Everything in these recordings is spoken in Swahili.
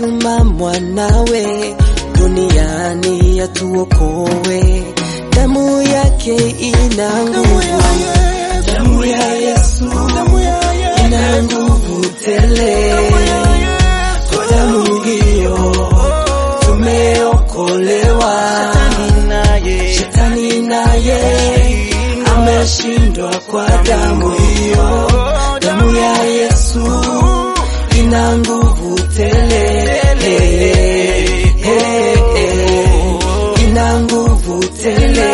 alimtuma mwanawe duniani atuokoe. Damu yake ina nguvu, damu ya Yesu ina nguvu tele. Kwa damu hiyo tumeokolewa, shetani naye ameshindwa kwa damu hiyo. Damu ya Yesu ina nguvu tele, ina nguvu tele,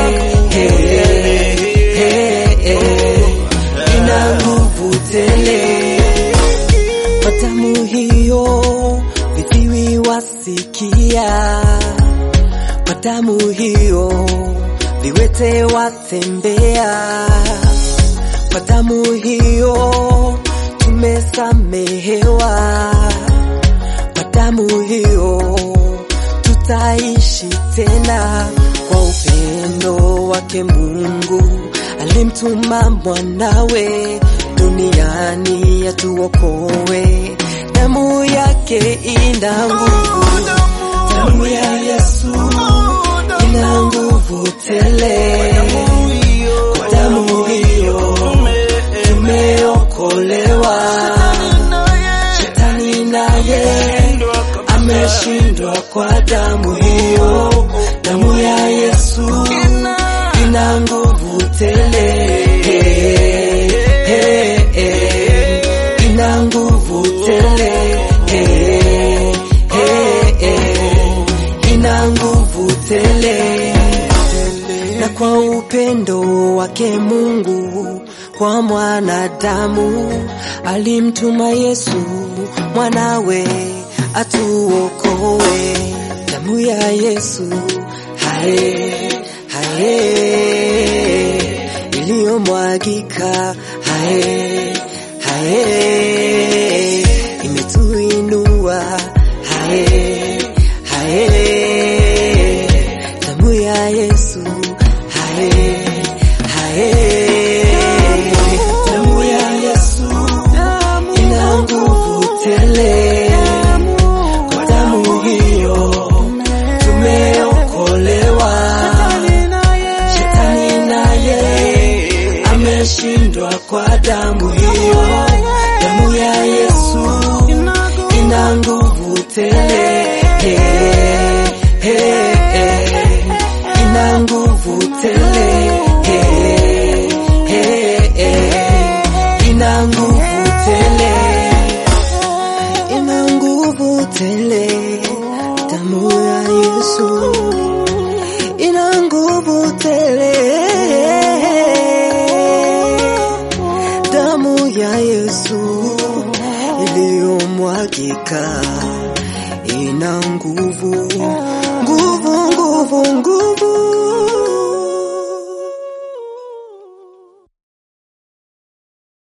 ina nguvu tele. Kwa damu hiyo viziwi wasikia, kwa damu hiyo viwete watembea, kwa damu hiyo tumesamehewa, kwa damu hiyo tutaishi tena. Kwa upendo wake Mungu alimtuma mwanawe duniani atuokoe. Damu yake ina nguvu, damu ya Yesu ina nguvu tele. Kwa damu hiyo tumeokolewa, shetani naye ameshindwa kwa damu hiyo. Damu ya Yesu ina nguvu tele, ina nguvu tele, ina nguvu tele. Na kwa upendo wake Mungu kwa mwanadamu alimtuma Yesu mwanawe atuokoe. Damu ya Yesu hae hae iliyomwagika hae hae imetuinua hae hae damu ya Yesu hae hae damu ya Yesu ina nguvu tele kwa damu hiyo tumeokolewa shetani naye ameshindwa kwa damu hiyo damu ya Yesu ina nguvu tele ina nguvu tele ina nguvu tele ina nguvu tele damu ya Yesu ina nguvu tele damu ya Yesu iliyomwagika ina nguvu nguvu